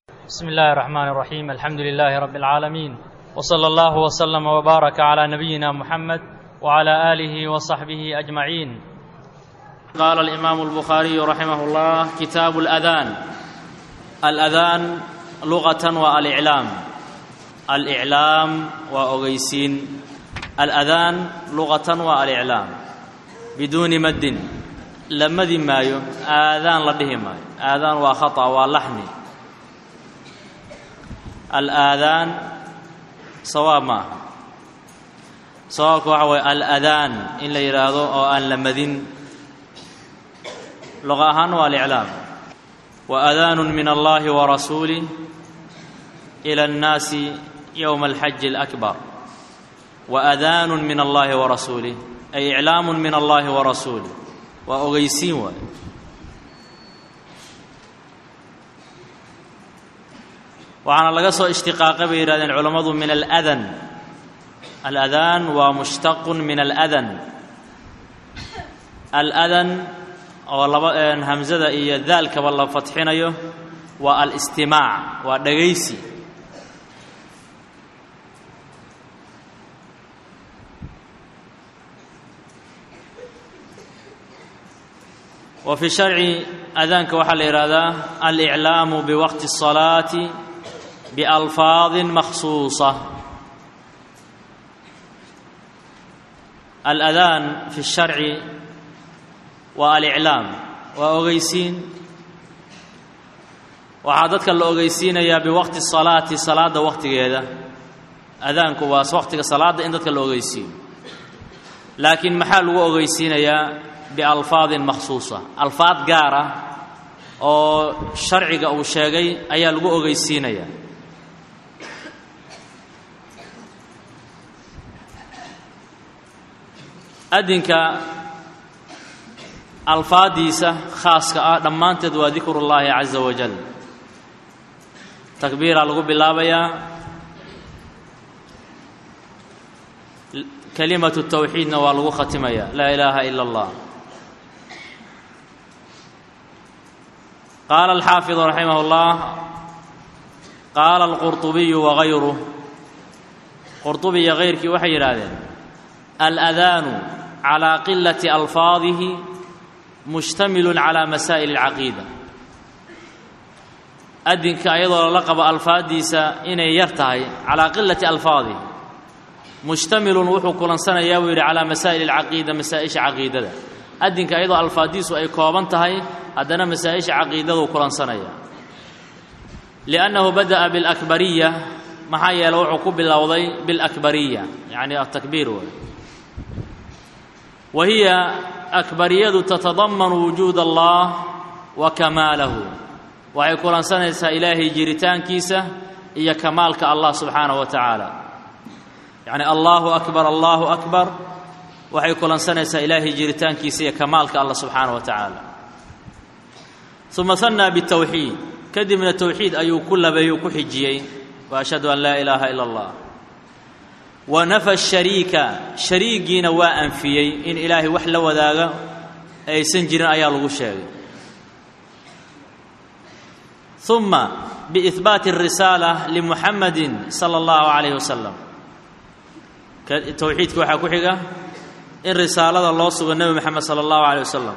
بسم الله الرحمن الرحيم الحمد لله رب العالمين وصلى الله وسلم وبارك على نبينا محمد وعلى اله وصحبه اجمعين قال الامام البخاري رحمه الله كتاب الاذان الاذان لغه والاعلام الاعلام واوغيسين الاذان لغه والاعلام بدون مد لمدي مايو اذان لديه مايو اذان وخطا ولحني alaadaan sawaab ma aha sawaabka waxa waye aladaan in la yidhaahdo oo aan la madin luqa ahaan waa aliclaam wa adaanu min allahi wa rasuulih ila annaasi yowma alxaji alakbar wa adaanu min allahi wa rasuulih ay iclaamu min allahi wa rasuulih waa ogeysiin waay waxaana laga soo ishtiqaaqay bay yidhahdeen culammadu min aladan aladaan waa mushtaqun min aladan aladan oo laba hamsada iyo daalkaba la fatxinayo waa alistimaac waa dhagaysi wa fi sharci adaanka waxaa la yidhaahdaa aliclaamu biwaqti الصalaati بألفاظ مخصوصة الأذان في الشرع والإعلام وأغيسين waxaa dadka la ogeysiinayaa biwaqti salaati salaada waqtigeeda adaanku waa waqtiga salaada in dadka la ogeysiiyo laakiin maxaa lagu ogeysiinayaa bialfaadin makhsuusa alfaad gaar ah oo sharciga uu sheegay ayaa lagu ogeysiinayaa adinka alfaadiisa khaaska ah dhammaanteed waa dikru اllaahi caza wajal takbiiraa lagu bilaabayaa kalimatu tawxiidna waa lagu khatimaya laa ilaaha ila اllah qaala alxaafiظ raximah اllah qaala alqurطubiyu wagayruh qurطubi iyo gayrkii waxay yidhaahdeen aladaanu calى qilati alfaadihi mushtamilu calى masaa'il اlcaqiida adinka ayadoo lala qabo alfaaddiisa inay yar tahay calaa qilati alfaadihi mushtamilun wuxuu kulansanayaa buu yidhi calaa masaa'il اlcaqiida masaa-isha caqiidada adinka ayadoo alfaaddiisu ay kooban tahay haddana masaa-isha caqiidaduu kulansanaya liannahu bada'a biاlakbariya maxaa yeele wuxuu ku bilowday biاlakbariya yacni atakbiir wey wa hiya akbariyadu tatadamanu wujuud allah wa kamaalahu waxay kulansanaysaa ilaahay jiritaankiisa iyo kamaalka allah subxaanahu wa tacaala yacni allahu akbar allahu akbar waxay kulansanaysaa ilaahay jiritaankiisa iyo kamaalka allah subxaanahu wa tacaala uma hanaa bitawxiid kadibna towxiid ayuu ku labeeyey ku xijiyey wa ashhadu an laa ilaaha ila allah wa nafa shariika shariigiina waa anfiyey in ilaahay wax la wadaaga aysan jirin ayaa lagu sheegay uma biihbaati الrisaala limuxamadi sala اllahu calayh wasalam towxiidka waxaa ku xiga in risaalada loo sugo nebi moxamed sala اllahu calayh wasalam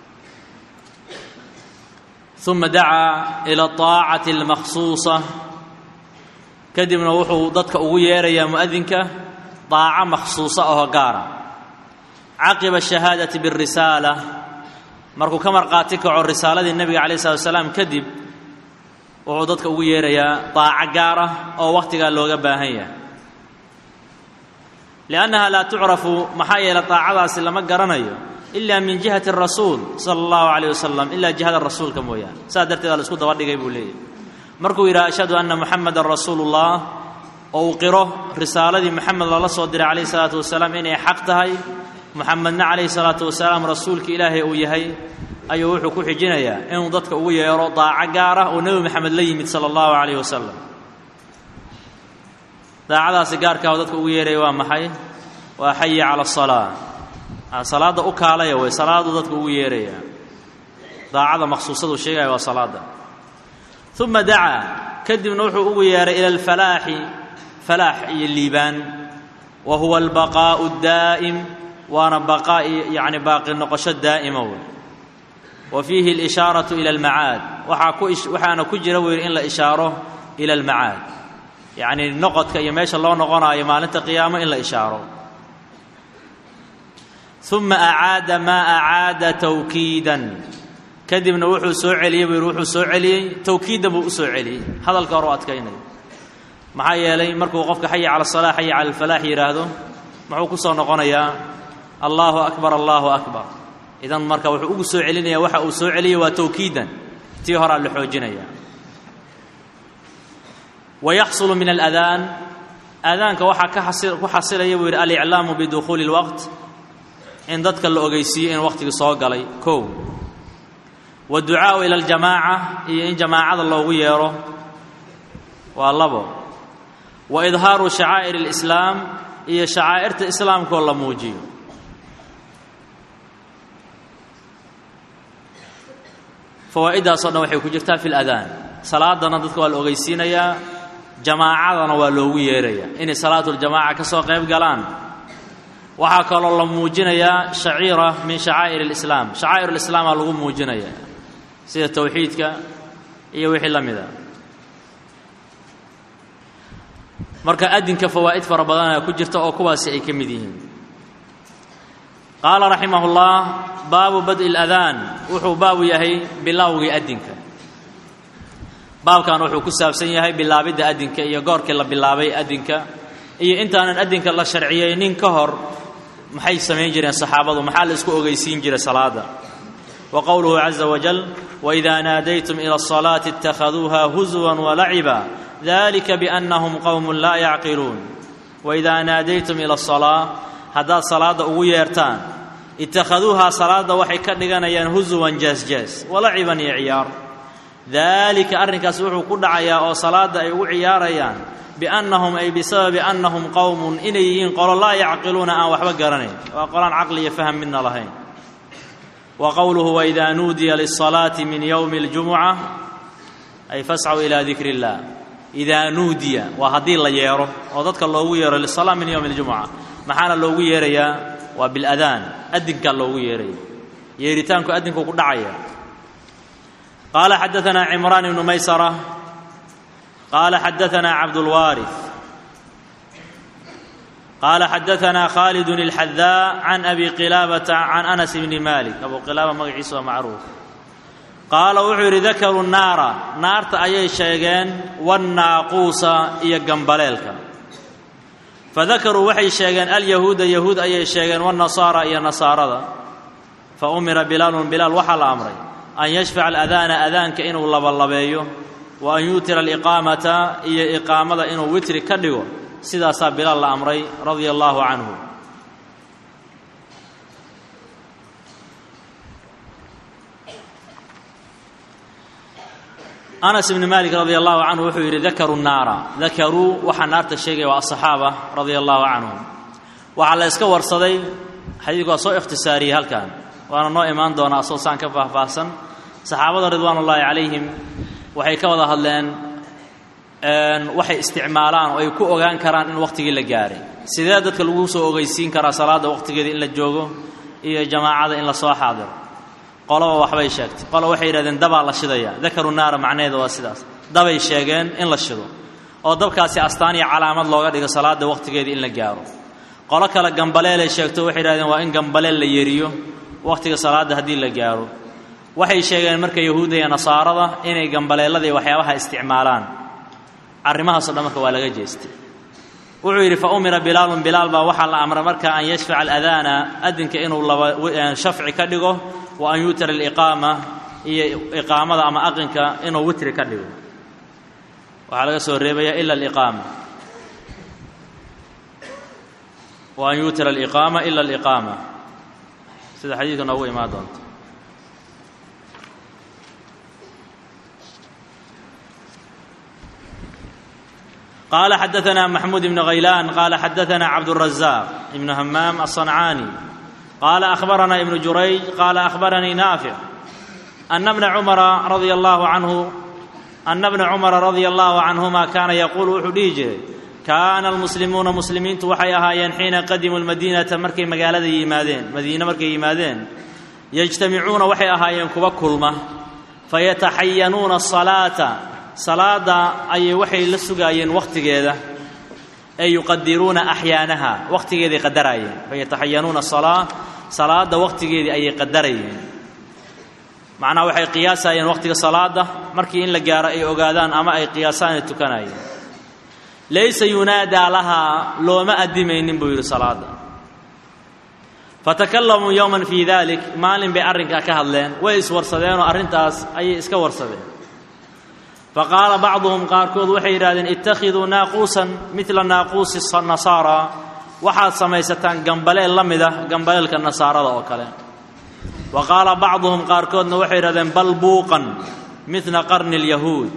uma dacaa ila طaacati اlmakhsuusa kadibna wuxuu dadka ugu yeerayaa mu'adinka daaco makhsuusa oo gaara caqiba shahaadati birisaala markuu ka marqaati kaco risaaladii nebiga calayh slat wasalaam kadib wuxuu dadka ugu yeerayaa daaco gaar ah oo wakhtigaa looga baahan yahay liannaha laa tucrafu maxaa yeelay daacadaasi lama garanayo ila min jihati rasuul sala allahu calayh wasalam ilaa jihada rasuulka mooyaane saas darteeda la isku daba dhigay buu leeyahy markuu yidhaha ashhadu anna muxamadan rasuulu ullah oo uu qiro risaaladii moxamed lala soo diray calayhi salaatu wasalaam inay xaq tahay moxamedna calayhi salaatu wasalaam rasuulka ilaahay uu yahay ayuu wuxuu ku xijinayaa inuu dadka ugu yeero daaco gaar ah oo nebi moxamed la yimid sala allahu calayh wasalam daacadaasi gaarkaa oo dadka ugu yeeraya waa maxay waa xayi cala asalaa salaadda u kaalaya wey salaadu dadka ugu yeeraya daacada makhsuusadu sheegaya waa salaada uma dacaa kadibna wuxuu ugu yeehay ila alfalaaxi falaax iyo liibaan wa huwa albaqaa'u daa'im waana baqaa yacni baaqi noqosho daa'ima wey wa fiihi alishaaratu ila almacaad waxaa ku waxaana ku jira buu yidhi in la ishaaro ila almacaad yacni noqodka iyo meesha loo noqonaayo maalinta qiyaamo in la ishaaro uma acaada maa acaada tawkiidan kadibna wuxuu soo celiyey buu yidhi wuxuu soo celiyey tawkiidan buu u soo celiyey hadalka hore u adkaynaya maxaa yeelay markuu qofka xaya cala asalaa xaya cala alfalaax yidhaahdo muxuu ku soo noqonayaa allahu akbar allahu akbar idan marka wuxuu ugu soo celinaya waxa uu soo celiyey waa tawkiidan tii horaa la xoojinaya wa yaxsulu min aladaan aadaanka waxaa ku xasilaya buu yidhi aliclaamu bidukhuuli اlwaqt in dadka la ogeysiiyo in waqtigii soo galay kow waadducaa'u ila aljamaaca iyo in jamaacada loogu yeedho waa labo wa idhaaru shacaa'ir alislaam iyo shacaa'irta islaamkaoo la muujiyo fawaa'iddaasoo dhan waxay ku jirtaa fi ladaan salaadana dadka waa la ogeysiinayaa jamaacadana waa loogu yeerayaa inay salaatuljamaaca ka soo qayb galaan waxaa kaloo la muujinayaa shaciira min shacaa'ir alislaam shacaa'ir alislaamaa lagu muujinayaa sida towxiidka iyo wixii la mida marka adinka fawaa'id fara badanaa ku jirta oo kuwaasi ay ka mid yihiin qaala raximah اllah baabu bad'i اladaan wuxuu baabu yahay bilowgii adinka baabkan wuxuu ku saabsan yahay bilaabidda adinka iyo goorkii la bilaabay adinka iyo intaanan adinka la sharciyeynin ka hor maxay samayn jireen saxaabadu maxaa la isku ogeysiin jiray salaada wa qowluhu caza wajal waidaa naadaytum ila الصalaati اtakhaduuha huzwa walaciba dalika biannahum qowmun laa yacqiluun waidaa naadaytum ila الصalaa haddaad salaadda ugu yeertaan itakhaduuhaa salaadda waxay ka dhiganayaan husuwan jaasjaas walaciban iyo ciyaar daalika arrinkaas wuxuu ku dhacayaa oo salaadda ay ugu ciyaarayaan biannahum ay bisababi annahum qowmun inay yihiin qolo laa yacqiluuna aan waxba garanayn waa qolaan caqli iyo faham midna lahayn wa qowluhu waidaa nuudiya lisalaati min yowmi اljumuca ay fascw ilaa dikri اllah idaa nuudiya waa haddii la yeero oo dadka loogu yeero lisalaa min yowmi اljumuca maxaana loogu yeerayaa waa biladaan adinkaa loogu yeeraya yeeritaanku adinku ku dhacaya qaala xadaanaa cimraan ibnu maysara qaala xadaanaa cabdulwaariث qaala xadaanaa khaalidun اlxadaa can abi qilaabata can anas bni malik abu qilaaba magaciisa waa macruuf qaala wuxuu yidhi dakaruu naara naarta ayay sheegeen wannaaquusa iyo gambaleelka fadakaruu waxay sheegeen alyahuuda yahuud ayay sheegeen wanasaara iyo nasaarada fa umira bilaalun bilaal waxaa la amray an yashfaca aladaana adaanka inuu labalabeeyo wa an yuutira aliqaamata iyo iqaamada inuu witri ka dhigo sidaasaa bilaal la amray radia allaahu canhu anas ibni maalik radi allahu canhu wuxuu yidhi dakaruu naara dakaruu waxaa naarta sheegaya waa asaxaaba radia allahu canhum waxaa la yska warsaday xadiidku waa soo ikhtisaariyey halkan waana noo imaan doonaa asoo saan ka faahfaahsan saxaabada ridwaan ullaahi calayhim waxay ka wada hadleen waxay isticmaalaan oo ay ku ogaan karaan in wakhtigii la gaaray sidee dadka lagu soo ogeysiin karaa salaadda wakhtigeeda in la joogo iyo jamaacada in la soo xaadiro qoloba waxbay sheegtay qolo waxay yidhahdeen dabaa la shidaya dakaru naara macnaheeda waa sidaas dabay sheegeen in la shido oo dabkaasi astaan iyo calaamad looga dhigo salaadda wakhtigeeda in la gaaro qolo kale gambaleelay sheegto waxay yidhahdeen waa in gambaleel la yeriyo wakhtiga salaadda haddii la gaaro waxay sheegeen marka yahuudda iyo nasaarada inay gambaleellada iyo waxyaabaha isticmaalaan arrimahaasoo dhan marka waa laga jeestay wuxuu yidhi fa umira bilaalun bilaal baa waxaa la amray marka an yashfaca aladaana adinka inuu laba shafci ka dhigo wa an yuutira aliqaama iyo iqaamada ama aqinka inuu witri ka dhigo waxaa laga soo reebaya ila aliqaama wa an yuutira aliqaama ila aliqaama sida xadiidka noogu imaan doonto قال حدثنا محمود بن غيلان قال حدثنا عبد الرزاق بن همام الصنعاني قال أخبرنا ابن جريج قال أخبرني نافع أن ابن عمر رضي الله عنه ana bna cumara radia allahu canhuma kaana yaquulu wuxuu dhihi jiray kaana almuslimuuna muslimiintu waxay ahaayeen xiina qadimuu lmadiinata markay magaalada yimaadeen madiine markay yimaadeen yajtamicuuna waxay ahaayeen kuwa kulma fayataxayanuuna asalaata salaada ayay waxay la sugaayeen wakhtigeeda ay yuqadiruuna axyaanaha wakhtigeeday qadaraayeen fayataxayanuuna asalaa salaada wakhtigeedii ayay qadarayeen macnaha waxay qiyaasayeen wakhtiga salaada markii in la gaaro ay ogaadaan ama ay qiyaasaan ay tukanayeen laysa yunaadaa lahaa looma addimaynin buu yidhi salaada fatakalamuu yowman fii dalik maalin bay arrinkaa ka hadleen way iswarsadeenoo arrintaas ayay iska warsadeen faqaala bacduhum qaarkood waxay yidhahdeen ittakhiduu naaquusan midla naaquusi nasaara waxaad samaysataan gambaleel la mid ah gambaleelka nasaarada oo kale wa qaala bacduhum qaarkoodna waxay yidhahdeen bal buuqan midla qarni lyahuud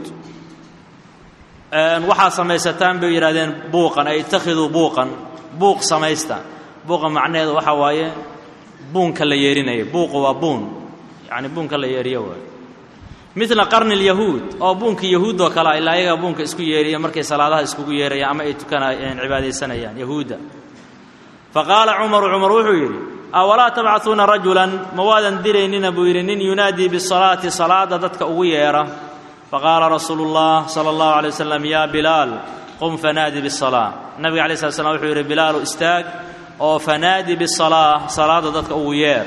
waxaad samaysataan bay yidhahdeen buuqan ay ittakhiduu buuqan buuq samaysta buuqa macnaheedu waxaa waaye buunka la yeerinaya buuqu waa buun yacni buunka la yeeriyo waay midla qarni lyahuud oo buunkii yahuud oo kale a ilaa ayagaa buunka isku yeeriya markay salaadaha iskugu yeerayaan ama ay tukanayeen cibaadaysanayaan yahuudda fa qaala cumaru cumar wuxuu yidhi awalaa tabcaثuuna rajulan ma waadan diraynina buu yidhi nin yunaadii bisalaati salaada dadka ugu yeera faqaala rasuulu اllah salى اllahu alay wasalam ya bilaal qum fanaadi bisalaa nabiga alay slat slam wuxuu yidhi bilaalu istaag oo fanaadi bisalaa salaada dadka ugu yeer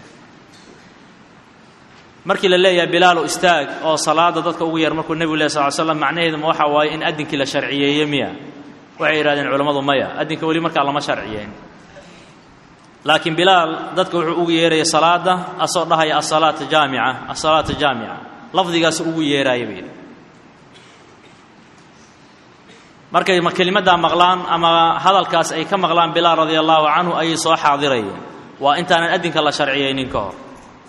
markii la leeyahay bilaalu istaag oo salaada dadka ugu yeer markuu nebigu leh sal slam macnaheedu ma waxa waaye in addinkii la sharciyeeye miya waxay yidhahdeen culammadu maya addinka weli markaa lama sharciyeyn laakiin bilaal dadka wuxuu ugu yeeraya salaada asoo dhahaya asalaata jaamica asalaata jaamica lafdigaas ugu yeeraaya bay markay kelimaddaa maqlaan ama hadalkaas ay ka maqlaan bilaal radia allahu canhu ayay soo xaadirayeen waa intaanan addinka la sharciyeynin ka hor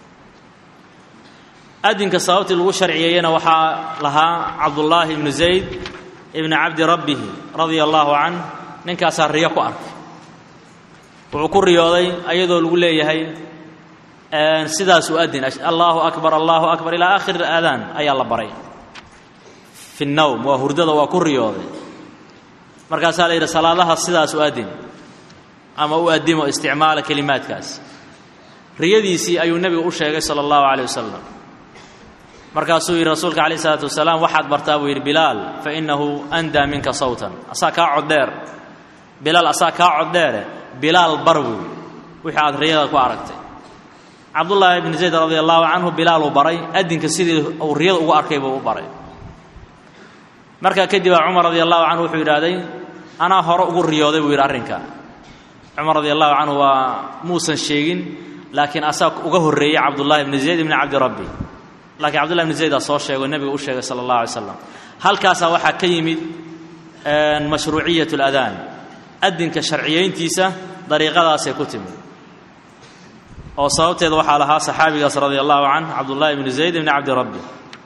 addinka sababtii lagu sharciyeeyena waxaa lahaa cabdullaahi ibnu zayd ibni cabdi rabbihi radia allaahu canh ninkaasaa riyo ku arkay wuxuu ku riyooday ayadoo lagu leeyahay sidaas u addin allaahu akbar allaahu akbar ilaa aakhir aadaan ayaa la baray fi nnowm waa hurdada waa ku riyooday markaasaa la yidhi salaadaha sidaas u addin ama u addimo isticmaala kelimaadkaas riyadiisii ayuu nebigu u sheegay sala allahu calayh wasalam markaasuu yidhi rasuulka calayh isalaatu wasalaam waxaad bartaa buu yidhi bilaal fa innahu andaa minka sawtan asaa kaa coddheer bilaal asaa kaa coddheere bilaal bar buu yidhi wixii aad riyada ku aragtay cabdullaahi ibni zayd radia allahu canhu bilaaluu baray addinka sidii uu riyada ugu arkay buu u baray markaa kadibaa cumar radia allahu canhu wuxuu yidhaahday anaa hore ugu riyooday buu yidhi arrinka cumar radia allahu canhu waa muusan sheegin laakiin asaa uga horreeyey cabdullaahi ibni zayd ibni cabdi rabbi laakiin cabdullahi ibni zaydaa soo sheego nebiga u sheegay sala allah alay slam halkaasaa waxaa ka yimid mashruuciyat اladaan addinka sharciyayntiisa dariiqadaasay ku timid oo sababteeda waxaa lahaa saxaabigaas radia allahu canh cabdullahi ibni zayd ibni cabdi rabbi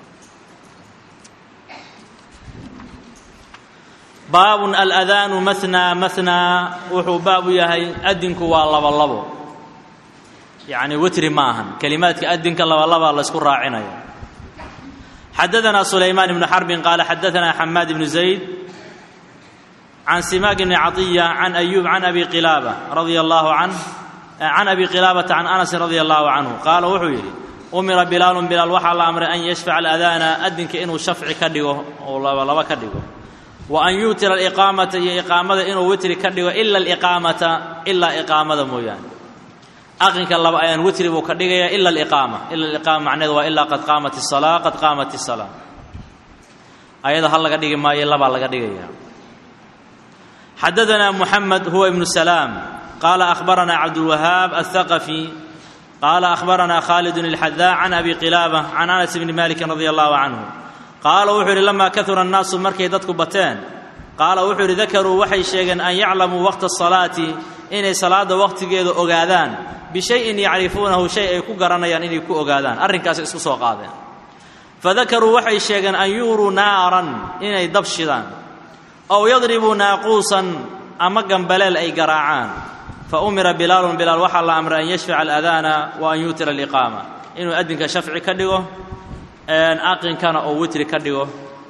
baabun aladaanu manaa manaa wuxuu baab u yahay addinku waa labo labo yacni witri ma ahan kelimaadka addinka labalabaa laysku raacinaya xadadanaa sulaymaan ibnu xarbin qaala xadaanaa xamaad ibnu zayd can simaak bni caطiya can ayuub can abi qilaaba radia allahu can can abi qilaabata can anasin radia allahu canhu qaala wuxuu yidhi umira bilaalun bilaal waxaa la amray an yashfaca aladaana addinka inuu shafci ka dhigo oo labalaba ka dhigo wa an yuutira aliqaamata iyo iqaamada inuu witri ka dhigo ila aliqaamata ilaa iqaamada mooyaane aqinka laba ayaan witri buu ka dhigaya ila aliqaama ila aliqaama macnehedu waa ilaa qad qaamat isalaa qad qaamat isalaa ayada hal laga dhigi maayo labaa laga dhigaya xadadanaa muxamed huwa ibnu salaam qaala akhbaranaa cabdulwahaab althaqafi qaala akhbaranaa khaalidun ilxadaa can abi qilaaba can anas bni malikin radia allahu canhu qaala wuxuu yidhi lamaa kahura annaasu markay dadku bateen qaala wuxuu yidhi dakaruu waxay sheegeen an yaclamuu waqta asalaati inay salaadda wakhtigeeda ogaadaan bishayin yacrifuunahu shay ay ku garanayaan inay ku ogaadaan arrinkaasay isku soo qaadeen fadakaruu waxay sheegeen an yuuruu naaran inay dab shidaan ow yadribuu naaquusan ama gambaleel ay garaacaan fa umira bilaalun bilaal waxaa la amray an yashfaca aladaana wa an yuutira aliqaama inuu addinka shafci ka dhigo aqinkana oo witri ka dhigo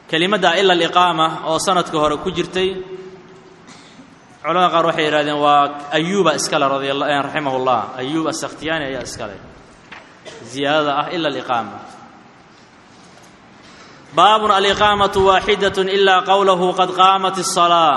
kelimadda ila aliqaama oo sanadka hore ku jirtay culamada qaar waxay yidhahdeen waa ayuuba iskale radia raximah llah ayuub asakhtiyaani ayaa iskale ziyaadada ah ila aliqaama baabun aliqaamatu waaxidat ila qowlahu qad qaamat الsalaa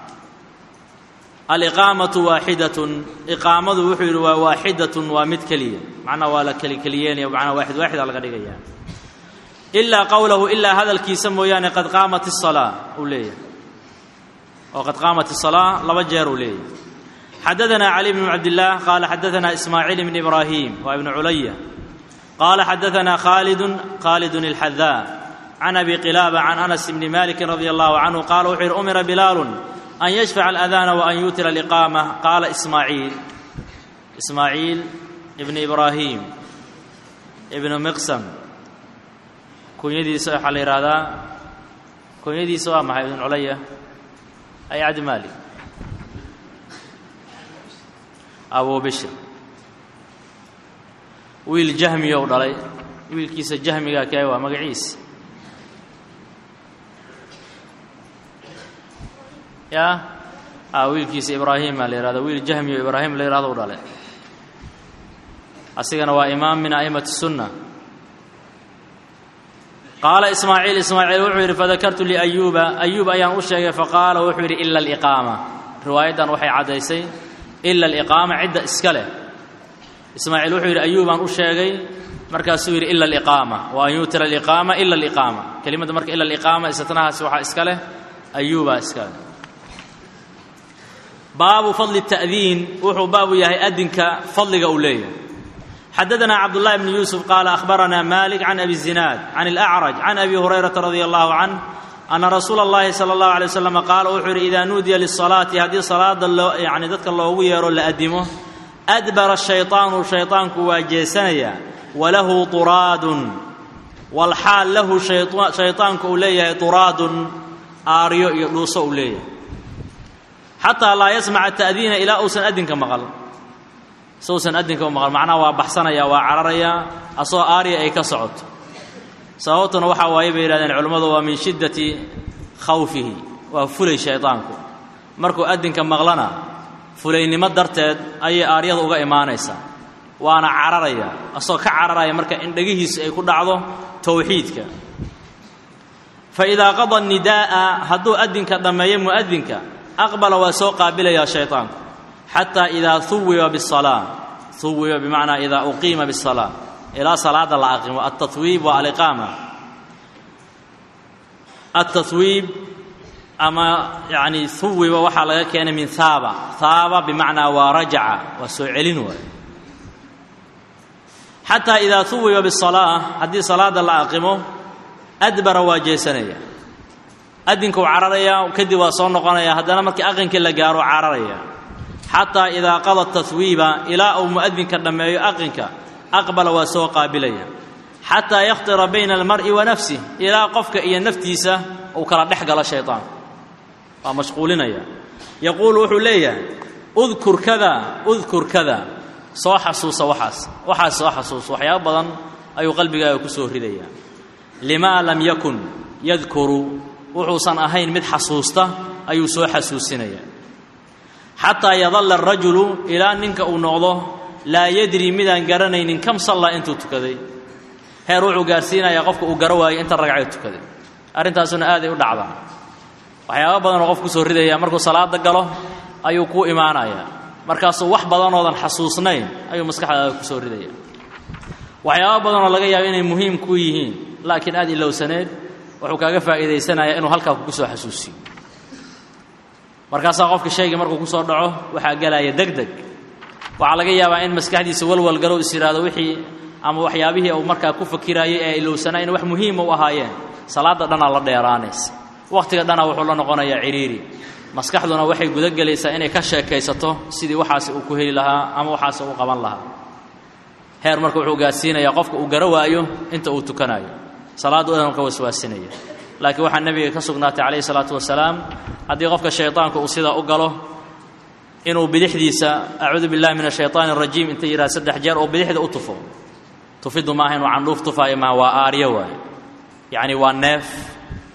aliqaamatu waaxidatun iqaamadu wuxuu yidhi waa waaxidatun waa mid keliya macnaa waa la kelikeliyeynaya macnaa waaxid waaxida laga dhigaya ilaa qowlahu ilaa hadalkiisa mooyaane qad qaamat الsalaa uu leeyahay oo qad qaamat الsalaa laba jeer uu leeyahay xadaثna cali bn cabdillaah qaala xadaثna ismaaciil bn ibraahim waa ibnu culaya qaala xadaثna khaalidun khaalidun اlxadaa can abi qilaaba can anas bni maliki radi allahu canhu qaala wuxuu yidhi umira bilaalu an yashfaca aladaana wa an yuutira aliqaama qaala ismaaciil ismaaciil ibni ibraahim ibnu miqsam kunyadiisa waxaa la yidhaahdaa kunyadiisa waa maxay ibn culaya ay cabdi maalik abu bishir wiil jahmiya u dhalay wiilkiisa jahmiga kee waa magaciisa ya a wiilkiisa ibraahima la yihahdo wiil jahmiyo ibraahim la yihahdo u dhalay asigana waa imaam min a'imati الsunna qaala ismaaciil ismaaciil wuxuu yidhi fadakartu liayuuba ayuub ayaan u sheegay faqaala wuxuu yidhi ila aliqaama riwaayaddan waxay caddaysay ila aliqaama cidda iska leh ismaaciil wuxuu yidhi ayuubaan u sheegay markaasuu yidhi ila aliqaama wa an yuutira aliqaama ila aliqaama kelimadda marka ila aliqaama isatnahaasi waxaa iska leh ayuubaa iska leh baabu fadli التأdiin wuxuu baabu yahay adinka fadliga uu leeyahay xadaثna cabdالlahi bn yuسف qaala أkhbarana malik can abi الزinaad can الأcrج can abi hurayraةa radي الlahu canh ana rasuula الlahi salى الlahu عalيه waslm qaala wuxuu yidhi ida nuudiya liلصalaaةi haddii salaada loo yani dadka loogu yeero la adimo adbara الشhayطaanu shayطaanku waa jeesanaya walahu طuraadun walxaal lahu shayطaanku uu leeyahay طuraadun aaryo iyo dhuuso uu leeyahay xataa laa yasmaca ta'diina ilaa uusan adinka maqal sousan adinka u maqal macnaha waa baxsanaya waa cararaya asoo aarya ay ka socoto sababtuna waxaa waaye bay yihahdeen culimmadu waa min shiddati khawfihi waa fulay shaydaanku markuu adinka maqlana fulaynimo darteed ayay aaryada uga imaanaysaa waana cararaya asoo ka cararaya marka in dhegihiisa ay ku dhacdo towxiidka fa idaa qada nidaa'a hadduu adinka dhammeeyo mu'adinka aqbala waa soo qaabilayaa shayطaanku xataa idaa huwiba biالsalaa huwiba bimacnaa idaa uqiima biالsalaa ilaa salaada la aqimo altathwiib waa aliqaama altathwiib ama yani huwiba waxaa laga keenay min haaba haaba bimacnaa waa rajaca waa soo celin waay xataa idaa huwiba biالsalaa haddii salaada la aqimo adbara waa jeesanaya adinku cararaya kadib waa soo noqonaya haddana markii aqankii la gaaro cararaya xataa idaa qada tahwiiba ilaa uu mu'adinka dhammeeyo aqinka aqbala waa soo qaabilaya xataa yakhtira bayna almar'i wa nafsih ilaa qofka iyo naftiisa uu kala dhex galo shayطaanku waa mashquulinaya yaquulu wuxuu leeyahay udkur kada udkur kada soo xasuusa waxaas waxaas soo xasuusa waxyaabo badan ayuu qalbigaaga ku soo ridaya limaa lam yakun yadkuru wuxuusan ahayn mid xasuusta ayuu soo xasuusinaya xataa yadalla arajulu ilaa ninka uu noqdo laa yadri midaan garanaynin kam sallaa intuu tukaday heer wuxuu gaarsiinayaa qofka uu garo waayo inta ragcee tukaday arrintaasuna aaday u dhacdaa waxyaaba badanoo qof kusoo ridaya markuu salaada galo ayuu kuu imaanayaa markaasuu wax badanoodan xasuusnayn ayuu maskaxdaada kusoo ridaya waxyaaba badanoo laga yaabo inay muhiim ku yihiin laakiin aad ilowsaneed wuxuu kaaga faa'iidaysanayaa inuu halkaa kugu soo xasuusiyo markaasaa qofka shayga markuu ku soo dhaco waxaa gelaya deg deg waxaa laga yaabaa in maskaxdiisa walwal galow is yidhaahdo wixii ama waxyaabihii uu markaa ku fakiraayey ee ilowsanaa in wax muhiima u ahaayeen salaadda dhanaa la dheeraanaysa wakhtiga dhanaa wuxuu la noqonayaa cidhiiri maskaxduna waxay guda gelaysaa inay ka sheekaysato sidii waxaasi uu ku heli lahaa ama waxaasi uu qaban lahaa heer marka wuxuu gaarsiinayaa qofka uu garo waayo inta uu tukanayo salaaddu dhan ka waswaasinaya laakiin waxaa nebiga ka sugnaatay calayhi salaatu wasalaam haddii qofka shaydaanku uu sidaa u galo inuu bidixdiisa acuudu billahi min ashayطaani arajiim inta yidhaha saddex jeer oo bidixda u tufo tufiddu maaha inuu candhuuf tufaayo maaha waa aaryo waaye yacni waa neef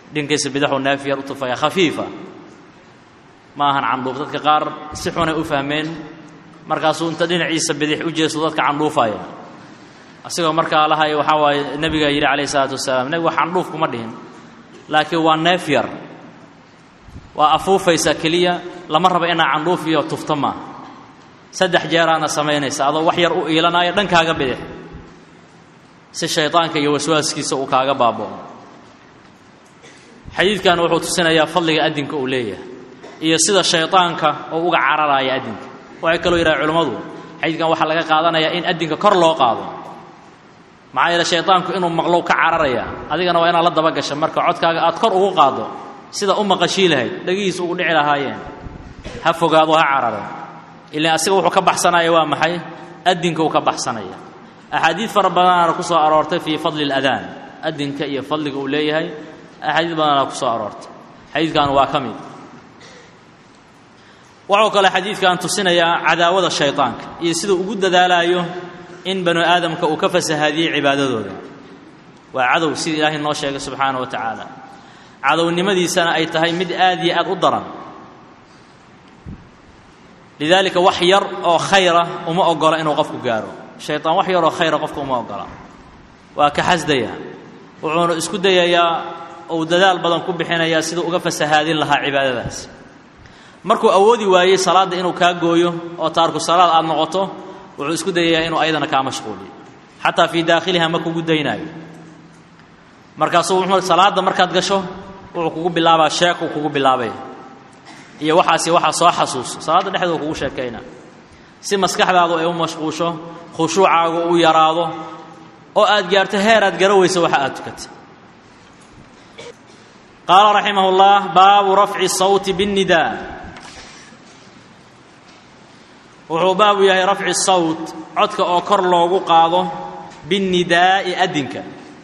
dhinkiisa bidixuu neef yar u tufaya khafiifa ma ahan candhuuf dadka qaar si xunay u fahmeen markaasuu inta dhinaciisa bidix u jeesto dadka candhuufaya asigoo markaa lahay waxaa waaye nebigaa yidhi calayh isalaatu wasalaam nebigu wax candhuuf kuma dhihin laakiin waa neef yar waa afuufaysa keliya lama rabo inaa candhuuf iyo tufto maaha saddex jeeraana samaynaysa adoo wax yar u iilanaayo dhankaaga bidix si shaydaanka iyo waswaaskiisa uu kaaga baaba'o xadiidkan wuxuu tusinayaa fadliga adinka uu leeyahay iyo sida shaydaanka oo uga cararaya adinka waxay kaloo yidhaha culimmadu xadiidkan waxaa laga qaadanayaa in adinka kor loo qaado maxaa yeele shaydaanku inuu maqlow ka cararaya adigana waa inaad la daba gasha marka codkaaga aad kor ugu qaaddo sida u maqashii lahayd dhagihiisa ugu dhici lahaayeen ha fogaado ha carare ilaan asiga wuxuu ka baxsanaya waa maxay adinka uu ka baxsanaya axaadiid fara badanaana ku soo aroortay fii fadli اladaan adinka iyo fadliga uu leeyahay axaadiid badanaana ku soo aroortay xadiidkan waa ka mid waxuu kale xadiidkan tusinayaa cadaawada shayطaanka iyo siduu ugu dadaalaayo in banu aadamka uu ka fasahaadiyey cibaadadooda waa cadow sida ilaahay noo sheegay subxaanaه wa tacaala cadownimadiisana ay tahay mid aad iyo aad u daran lidaalika wax yar oo khayra uma ogola inuu qofku gaaro shayطaan wax yaroo khayra qofka uma ogola waa ka xasdaya wuxuuna isku dayayaa uu dadaal badan ku bixinayaa siduu uga fasahaadin lahaa cibaadadaas markuu awoodi waayey salaadda inuu kaa gooyo oo taarku salaad aad noqoto wuxuu isku dayayaa inuu ayadana kaa mashquuliyo xataa fii daakhiliha ma kugu daynaayo markaasuu wuxuu salaadda markaad gasho wuxuu kugu bilaabaa sheekuu kugu bilaabay iyo waxaasi waxaa soo xasuuso salaadda dhexdooda kugu sheekayna si maskaxdaadu ay u mashquusho khushuucaagu u yaraado oo aad gaarto heer aad gara weyso waxa aad tukatay qaala raximah اllah baabu rafci الsawti bالnidaa wuxuu baabu yahay rafci الsawt codka oo kor loogu qaado biالnidaa'i adinka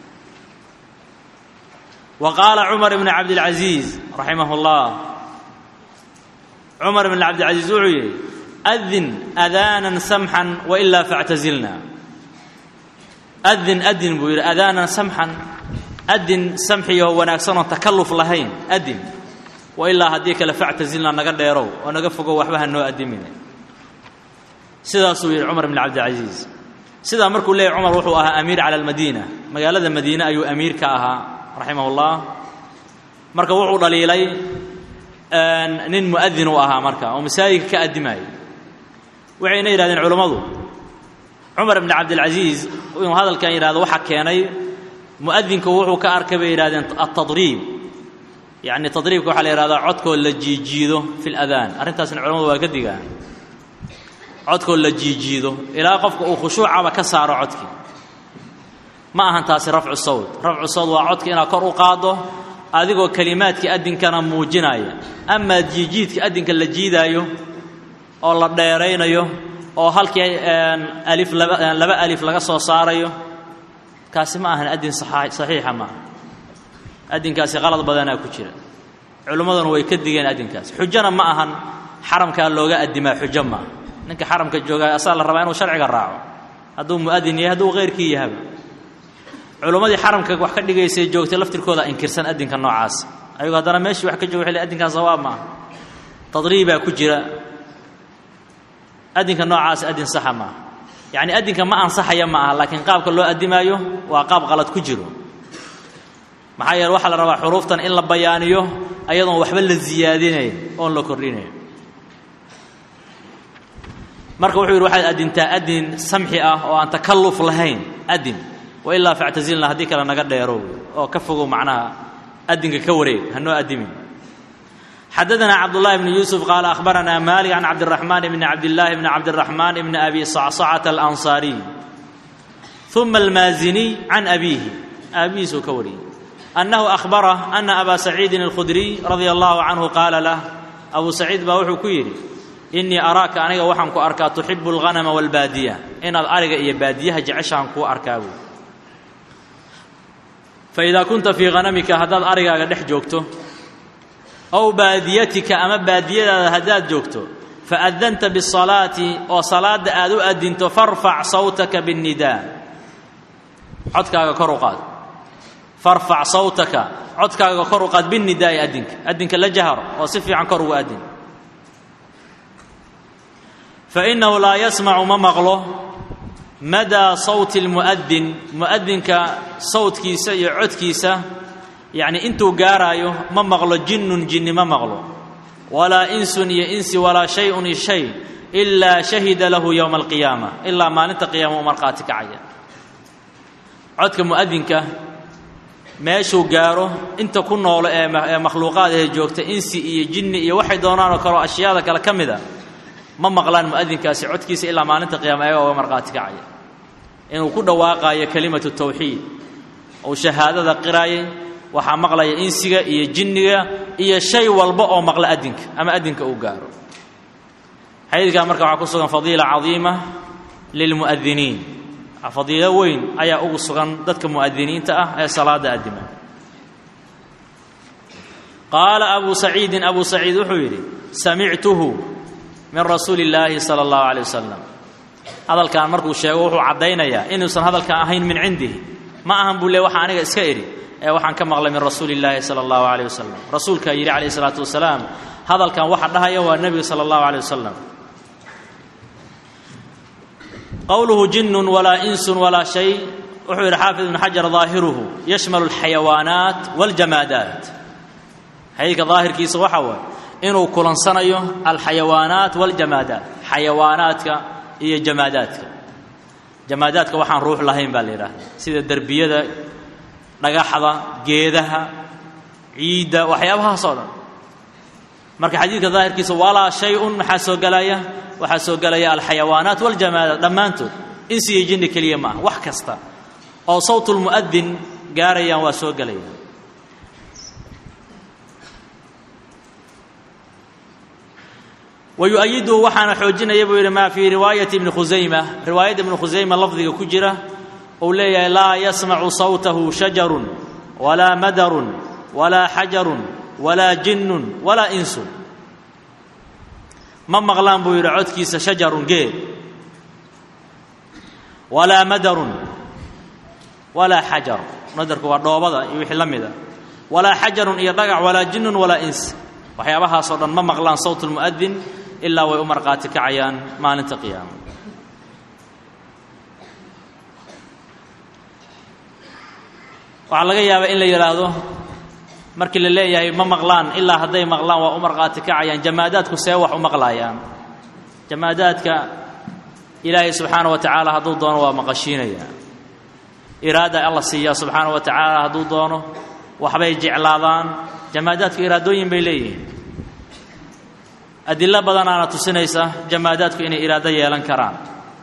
wa qaala cumar bn cabdاlcaزiiz raximah اllah cumar bn cabdilcaزiiz wuxuu yidhi adin adaanan samxan wailaa factazilna adin adin buu yidhi adaanan samxan adin samxiyaho wanaagsanoo takalluf lahayn adin wailaa haddii kale factazilna naga dheerow oo naga fogow waxba ha noo adimine sidaasuu yidhi cumar bn cabdilcaزiiz sidaa markuu leeyahy cumar wuxuu ahaa amiir cala almadiina magaalada madiine ayuu amiir ka ahaa raximah اllah marka wuxuu dhaliilay nin muadin uu ahaa marka oo masaajidka ka addimaayay waxayna yidhahdeen culammadu cumar bn cabdilcaziiz inuu hadalkan yidhahdo waxaa keenay muadinku wuxuu ka arkay bay yidhahdeen altadriib yacni tadriibka waxaa la yidhahdaa codkoo la jiijiido fi ladaan arrintaasna culamadu waa ka digaan codkoo la jiijiido ilaa qofka uu khushuucaba ka saaro codkii ma ahan taasi rafcu sawt rafcu sawt waa codka inaad kor u qaaddo adigoo kelimaadkii addinkana muujinaya amaa jiijiidka addinka la jiidaayo oo la dheeraynayo oo halkii alif laba laba alif laga soo saarayo kaasi ma ahan addin saxiixa maaha addinkaasi qalad badanaa ku jira culimmaduna way ka digeen addinkaas xujona ma ahan xaramkaa looga addimaa xujo maaha ninka xaramka joogaa asaa la rabaa inuu sharciga raaco hadduu mu'adin yahay hadduu keyrkii yahaba culimmadii xaramka wax ka dhigaysay joogtay laftirkooda inkirsan addinka noocaas ayagoo haddana meeshii wax ka joga waxay addinkan sawaab maaha tadriibaa ku jira addinka noocaas addin saxa maaha yacni addinka ma ansaxaya ma aha laakiin qaabka loo addimaayo waa qaab qalad ku jiro maxaa yeele waxaa la rabaa xuruuftan in la bayaaniyo ayadoon waxba la siyaadinayn oon la kordhinayn marka wuxuu yidhi waxaad addintaa addin samxi ah oo aan takalluf lahayn addin wailaa factazilna haddii kale naga dheerow oo ka fogow macnaha addinka ka wareeg hanoo addimin xadadanaa cabdullahi bni yuusuf qaala akhbaranaa maalik can cabdiraxmaan bni cabdillaahi bni cabdiraxmaan bni abi sacsacata alansaariy uma almaaziniy can abiihi aabihiisuu ka wariyey annahu akhbarah ana abaa saciidin alkhudriy radia allahu canhu qaala lah abuu saciid baa wuxuu ku yidhi innii araaka aniga waxaan ku arkaa tuxibu alghanama waalbaadiya inaad ariga iyo baadiyaha jeceshaan kuu arkaa buy faidaa kunta fii hanamika haddaad arigaaga dhex joogto ow baadiyatika ama baadiyadaada haddaad joogto faadanta bisalaati oo salaadda aad u addinto farfac sawtaka biاnnidaa codkaaga kor u qaad farfac sawtaka codkaaga kor u qaad binidaa'i adinka adinka la jahar oo si fiican kor ugu adin fainahu laa yasmacu ma maqlo madaa sawti lmu'adin mu'adinka sawtkiisa iyo codkiisa yacni intuu gaaraayo ma maqlo jinnun jinni ma maqlo walaa insun iyo insi walaa shay-un iyo shay ilaa shahida lahu yowma alqiyaama ilaa maalinta qiyaama u markhaati kacaya codka mu'adinka meeshuu gaaro inta ku noolo ee makhluuqaad ee joogta insi iyo jinni iyo waxay doonaanoo kaleo ashyaada kale ka mid a ma maqlaan mu'adinkaasi codkiisa ilaa maalinta qiyaama ayaga uga markhaati kacaya inuu ku dhawaaqaayo kelimatu tawxiid uu shahaadada qiraayay waxaa maqlaya insiga iyo jinniga iyo shay walba oo maqla adinka ama adinka uu gaaro xadiidkaa marka waxaa ku sugan fadiila cadiima lilmu'adiniin fadiilo weyn ayaa ugu sugan dadka mu'adiniinta ah ee salaada addima qaala abu saciidin abu saciid wuxuu yidhi samictuhu min rasuuli illaahi sala allahu calay wasalam hadalkan markuu sheego wuxuu caddaynayaa inuusan hadalkan ahayn min cindihi ma ahan buu le waxa aniga iska idhi ee waxaan ka maqlay min rasuuli illaahi sala allahu calayh wasalam rasuulkaa yidhi calayhi salaatu wasalaam hadalkan waxa dhahaya waa nebiga sala allahu calay wasalam qowluhu jinnun walaa insun walaa shay wuxuu yidhi xaafid ibnu xajar daahiruhu yashmalu alxayawaanaat waاljamaadaat xadiidka daahirkiisa waxa waaye inuu kulansanayo alxayawaanaat waاljamaadaat xayawaanaadka iyo jamaadaadka jamaadaadka waxaan ruux lahayn baa la yidhaahda sida derbiyada dhagaxda geedaha ciidda waxyaabahaas oo dhan marka xadiidka daahirkiisa walaa shay-un maxaa soo gelaya waxaa soo gelaya alxayawaanaat waljamaadaat dhammaantood insi iyo jinni keliya ma ah wax kasta oo sawtulmu'adin gaarayaan waa soo gelaya wayu'ayiduhu waxaana xoojinaya buu yidhi maa fii riwaayati ibni khusayma riwaayadda ibni khusayma lafdiga ku jira uu leeyahay laa yasmacu sawtahu shajarun walaa madarun walaa xajarun walaa jinnun walaa insun ma maqlaan buu yidhi codkiisa shajarun geed walaa madarun walaa xajar madarku waa dhoobada iyo wixii la mida walaa xajarun iyo dhagax walaa jinnun walaa ins waxyaabahaasoo dhan ma maqlaan sawt lmu'adin ilaa way u markhaati kacayaan maalinta qiyaama waxaa laga yaabaa in la yidhaahdo markii la leeyahay ma maqlaan ilaa hadday maqlaan waa u markhaati kacayaan jamaadaadku see wax u maqlaayaan jamaadaadka ilaahay subxaana wa tacaala hadduu doono waa maqashiinaya iraada alla siiyaa subxaana wa tacaala hadduu doono waxbay jeclaadaan jamaadaadku iraadooyin bay leeyihiin adilo badanaana tusinaysa jamaadaadku inay iraado yeelan karaan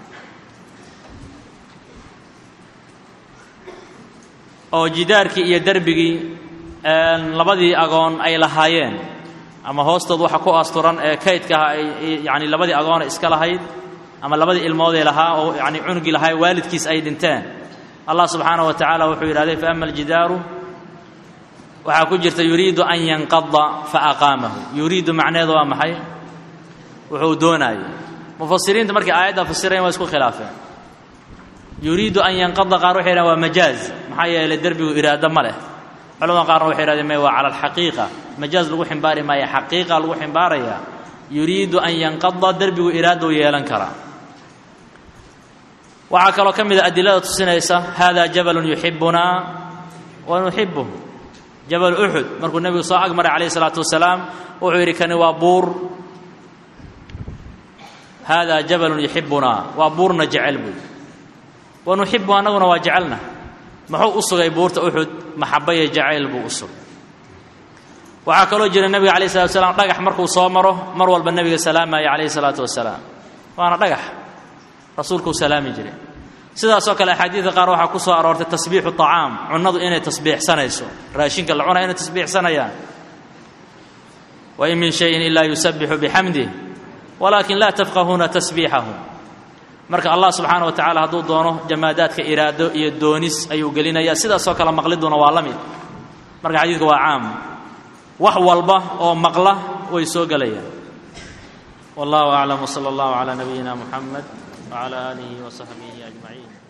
oo jidaarkii iyo derbigii labadii agoon ay lahaayeen ama hoostood waxa ku asturan ee kaydkaha ay yani labadii agoona iska lahayd ama labadii ilmoodee lahaa oo yani cunugii lahaa waalidkiis ay dhinteen allah subxaana wa tacaala wuxuu yidhahday faama aljidaaru waxaa ku jirta yuriidu an yanqada faaqaamahu yuriidu macneedu waa maxay wuxuu doonaayey mufasiriinta markay aayadda fasirayan waa isku khilaafeen yuriidu an yanqada qaar waxay yidhahen waa majaaz maxaa yeelay derbigu iraado ma leh culamada qaarna waxay yidhahdeen may waa cala alxaqiiqa majaaz lagu ximbaari maayo xaqiiqa lagu ximbaarayaa yuriidu an yanqada derbigu iraadou yeelan karaa waxaa kaloo ka mid a adilada tusinaysa hada jabalun yuxibunaa wa nuxibuh jabal uxud markuu nebigu soo agmaray calayh isalaatu wasalaam wuxuu yidhi kani waa buur haadaa jabalun yuxibunaa waa buurna jecel buy wa nuxibu annaguna waa jecelna muxuu u sugay buurta uxud maxabaya jacayl buu u sugay waxaa kaloo jira nebiga calayh salatu wasalaam dhagax markuu soo maro mar walba nebiga salaamaya calayhi salaatu wasalaam waana dhagax rasuulkuu salaami jiray sidaasoo kale axaadiidka qaar waxaa ku soo aroortay tasbiixu طacaam cunnadu inay tasbiixsanayso raashinka la cunaya inay tasbiixsanayaan wain min shayin ilaa yusabixu bixamdih walaakin laa tafqahuuna tasbiixahum marka allah subxaana wa tacala hadduu doono jamaadaadka iraado iyo doonis ayuu gelinaya sidaasoo kale maqliduna waa la mid marka xadiidka waa caam wax walba oo maqla way soo gelayaan wallahu aclam wsala allahu calaa nabiyina muxamed wcala aalihi wasaxbihi ajmaciin